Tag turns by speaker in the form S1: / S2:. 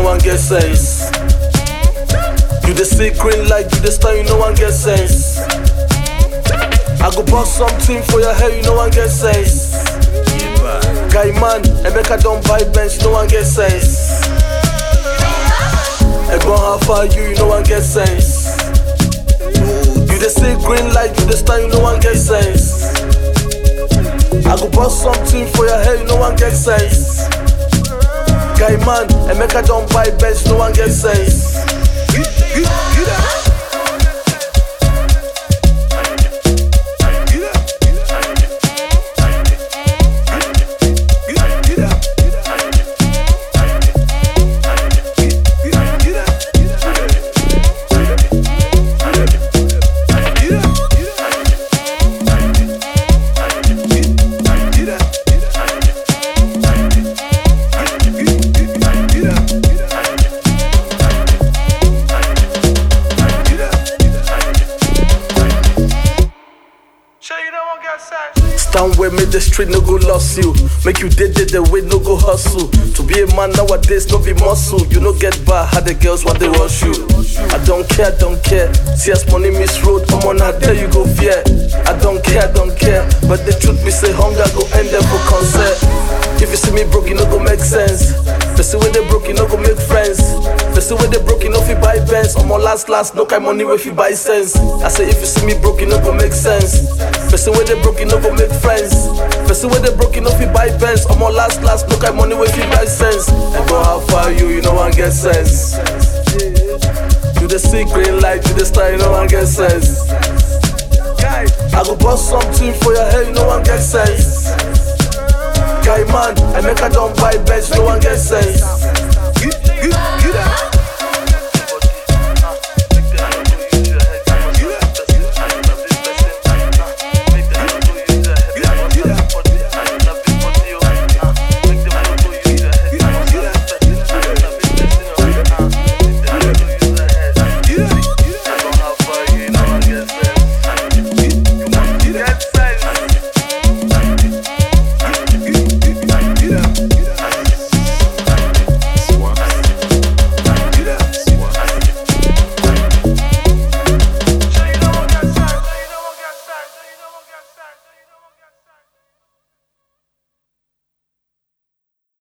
S1: one get sense. You the see green light, you the star, you no one get sense. I go bust something for your hair, you no one get sense. Guy man, Emeka don't buy bench, no one get sense. Egbon how far you, you no one get sense. You the see green light, you the star, you no one get sense. I go bust something for your hair, you no one get sense. Guy man, Emeka don't buy bench, no one get sense. Stand where make the street no go lost you. Make you dead dead the way no go hustle. To be a man nowadays no be muscle. You no get bar how the girls want they rush you. I don't care, don't care. See as money miss road, I'm on out there you go fear. I don't care, don't care. But the truth be say hunger go end there for concert. If you see me broke, it no go make sense. Person when they broke, it no go make friends. Person when they broke, it no fi buy Benz. I'm on last last, no kind money if you buy sense. I say if you see me broke, it no go make sense. Person when they broke, it no go make friends. Person when they broke, it no fi buy Benz. I'm on last last, no kind money if you buy sense. And go how far you, you know one get sense. You the secret light, you the star, you know one get sense. I go bust something for your hair, you know one get sense. Guy man, I make a don't buy bench, no one get sense.
S2: Get, get, get out.